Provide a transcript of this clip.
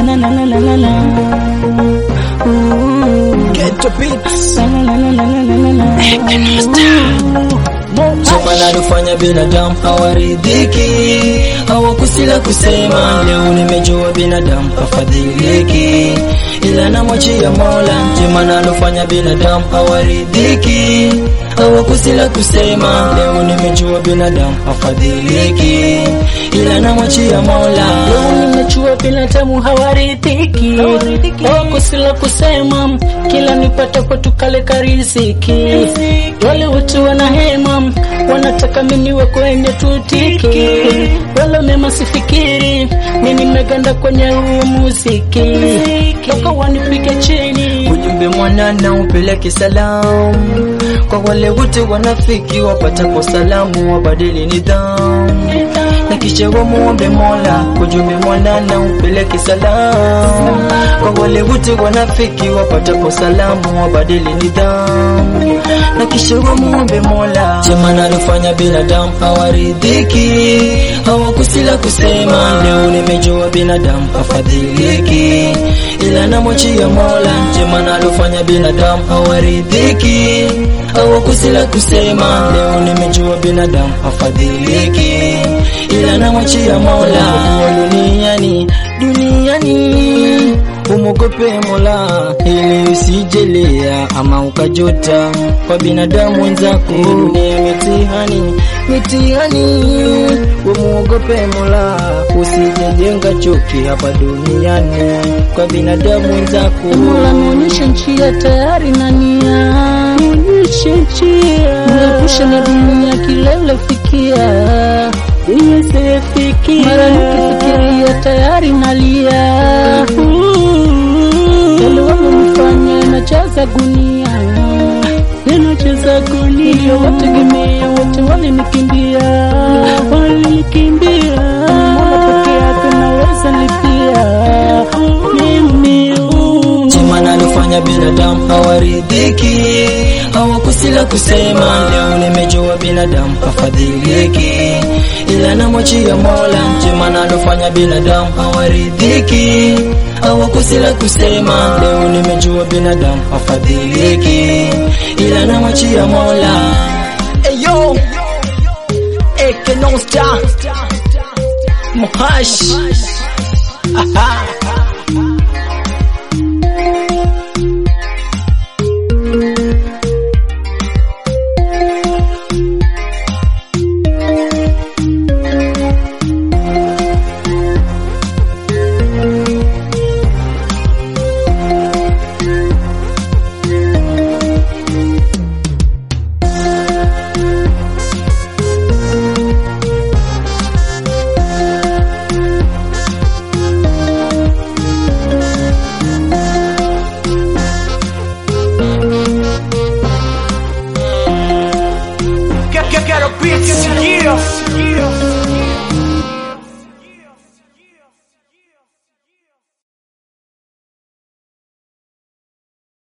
na na na na na na. Ooh. Ghetto beats. La la la la la la la la. Chuma nalofanya binadamu hawaridhiki, hawakusila kusema. Leo nimejua binadamu hafadhiliki, ila namwachia Mola. Chuma nalofanya binadamu hawaridhiki, hawakusila kusema. Leo nimejua binadamu hafadhiliki, ila namwachia Mola. Leo nimechua binadamu hawaridhiki, wakusila kusema, kila nipatapo tukaleka riziki. Wale watu wanahema, wanataka mimi niwe kwenye tutiki, wala mema sifikiri, mimi nimeganda kwenye huu muziki, toka wanipige chini Ujumbe mwanana upeleke salamu kwa wale wote wanafiki wapata kwa salamu, wabadili nidhamu na kisha wamuombe Mola. Ujumbe mwanana upeleke salamu kwa wale wote wanafiki wapata kwa salamu, wabadili nidhamu na kisha wamuombe Mola. Chema nalofanya binadamu hawaridhiki, hawakusila kusema. Leo nimejua binadamu hafadhiliki, ila namwachia Mola. Chema nalofanya binadamu hawaridhiki, hawakusila kusema. Leo nimejua binadamu hafadhiliki, ila namwachia Mola. Kuwa duniani duniani umwogope Mola ili usijelea ama ukajota kwa binadamu wenzako. Dunia mitihani mitihani, umwogope Mola usijejenga chuki hapa duniani kwa binadamu wenzako. Mola nionyeshe njia tayari na nia, nionyeshe njia, niepushe na dunia kilele fikia, iweze fikia, mara nikifikiria tayari nalia, yale wamenifanya najaza gunia, ninajaza gunia, niliyowategemea wote walinikimbia, walinikimbia, Mola peke yake naweza lipia mimi Chema nalofanya binadamu hawaridhiki, hawakusila kusema. Leo nimejua binadamu hafadhiliki, ila namwachia Mola. Chema nalofanya binadamu hawaridhiki, hawakusila kusema. Leo nimejua binadamu hafadhiliki, ila namwachia Mola. Eyo Ekenosta Mohash Aha